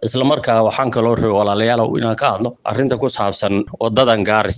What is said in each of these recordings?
isla markaa waxaan kaloo rabay walaalayaalow inaan ka hadlo arrinta ku saabsan wadadan gaaris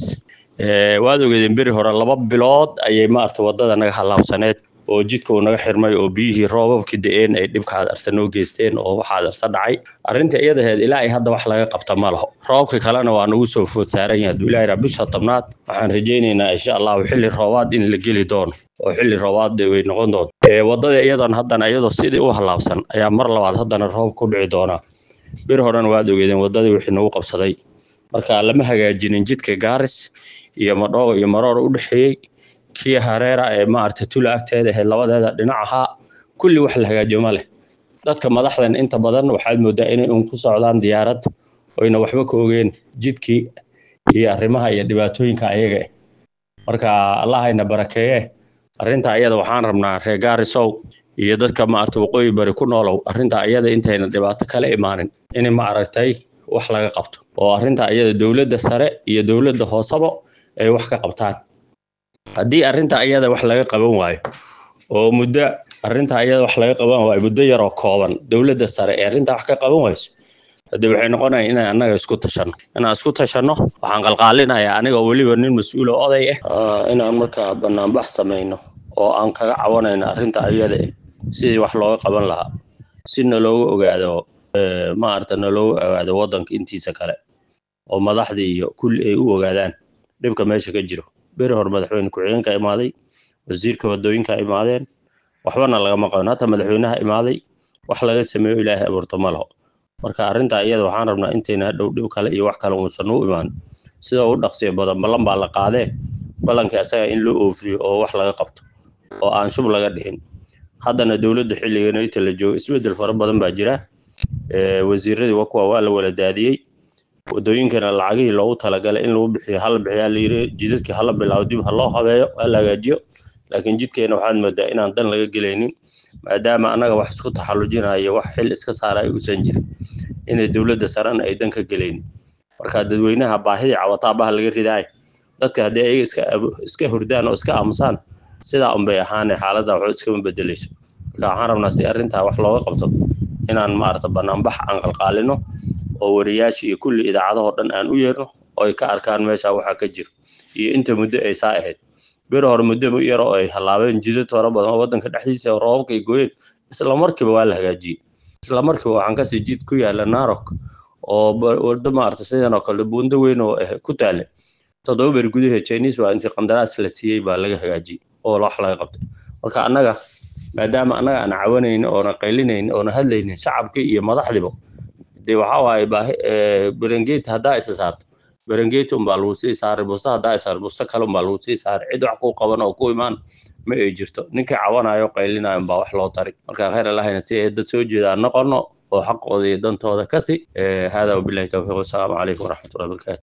waad ogeedeen beri hore laba bilood ayay maarata wadada naga halaabsaneed oo jidka uu naga xirmay oo biyihii roobabkii da-een ay dhibkaad arta noo geysteen oo waxaad arta dhacay arrinta iyadaheed ilaa ay hadda wax laga qabta ma laho roobka kalena waa nagu soo food saaran yahay haduu ilaahay bisha tobnaad waxaan rajaynaynaa insha allahu xilli roobaad in la geli doono oo xilli roobaad way noqon doonto wadada iyadan haddana iyadoo sidii u halaabsan ayaa mar labaad haddana roob ku dhici doonaa bir horena waad ogeedeen wadadii wixii nagu qabsaday marka lama hagaajinin jidka gaaris iyo madhoogo iyo maroor u dhexeeyey kii hareera ee maarata tula agteeda ahayd labadeeda dhinac ahaa kulli wax la hagaajiyo ma leh dadka madaxdan inta badan waxaad moodaa inay un ku socdaan diyaarad oyna waxba ka ogeen jidkii iyo arrimaha iyo dhibaatooyinka ayaga ah marka allahayna barakeeye arrinta ayada waxaan rabnaa reer gaarisow iyo dadka maarata waqooyi bari ku noolow arrinta ayada intayna dhibaato kala imaanin in ma aragtay wax laga qabto oo arrinta ayada dowladda sare iyo dowladda hoosaba ay wax ka qabtaan haddii arrinta ayada wax laga qaban waayo oo muddo arrinta ayada wax laga qaban waayo muddo yaroo kooban dowladda sare ee arrinta wax ka qaban wayso haddii waxay noqonaya inaan annaga isku tashanno inaan isku tashanno waxaan qalqaalinayaa aniga weliba nin mas-uul oo oday ah inaan markaa banaanbax samayno oo aan kaga cawanayno arrinta ayada eh sidii wax looga qaban lahaa si nalooga ogaado maarata nalooga ogaado waddanka intiisa kale oo madaxdii iyo kulli ay u ogaadaan dhibka meesha ka jiro beri hore madaxweyne ku-xigeenka imaaday wasiirka wadooyinka imaadeen waxbana lagama qaban hata madaxweynaha imaaday wax laga sameeyo ilaahay abuurto ma laho marka arrinta iyada waxaan rabnaa intayna hadhow dhib kale iyo wax kale uusan u imaan sida u dhaqsiya badan ballan baa la qaadee ballankii asaga in loo oofiyo oo wax laga qabto oo aan shub laga dhihin haddana dowladda xilligan inta la joogo isbeddel fara badan baa jira wasiiradii waa kuwa waa la wala daadiyey wadooyinkana lacagihii loogu talagalay in lagu bixiyo hala bixiyaa la yiri jidadkii hala bilaabo dib ha loo habeeyo ha la hagaajiyo laakiin jidkeena waxaad moodaa inaan dan laga gelaynin maadaama annaga wax isku taxallujinayo wax xil iska saara ay usan jirin inay dowladda sarena ay dan ka gelaynin marka dadweynaha baahidii cawataabaha laga ridaay dadka haddii ayaga iska iska hurdaan oo iska aamusaan sidaa unbay ahaane xaaladda waxba iskama bedelayso marka waxaan rabnaa si arrintaa wax looga qabto inaan maarata banaanbax aan qalqaalino oo wariyaasha iyo kulli idaacadahoo dhan aan u yeerno oo ay ka arkaan meesha waxaa ka jiro iyo inta muddo ay saa ahayd beri hore muddo yar oo ay halaabeen jidad fara badan oo waddanka dhexdiisa oo roobabka ay gooyeen isla markiiba waa la hagaajiyey isla markiiba waxaan kasii jid ku yaala narok oo waddo maarata sidan oo kale buundo weyn oo ku taale toddoba beri gudaheed chinese waa intii qandaraas la siiyey baa laga hagaajiyey oo wax laga qabtay marka annaga maadaama annaga aan cawanaynin oona qaylinaynin oona hadlaynin shacabkii iyo madaxdiiba dee waxaa waaye baahi berengeti haddaa isa saarto berengeti unbaa lagu sii saaray busta haddaa isa saarto busta kale unbaa lagu sii saaray cid wax ku qaban oo ku imaan ma ay jirto ninkii cawanayo qaylinayo unbaa wax loo tari marka khayr allahayna si ay dad soo jeeda aan noqono oo xaqooda iyo dantooda kasi hada wabillahi tawfiiq wasalaamu calaykum waraxmatullahi wabarakatu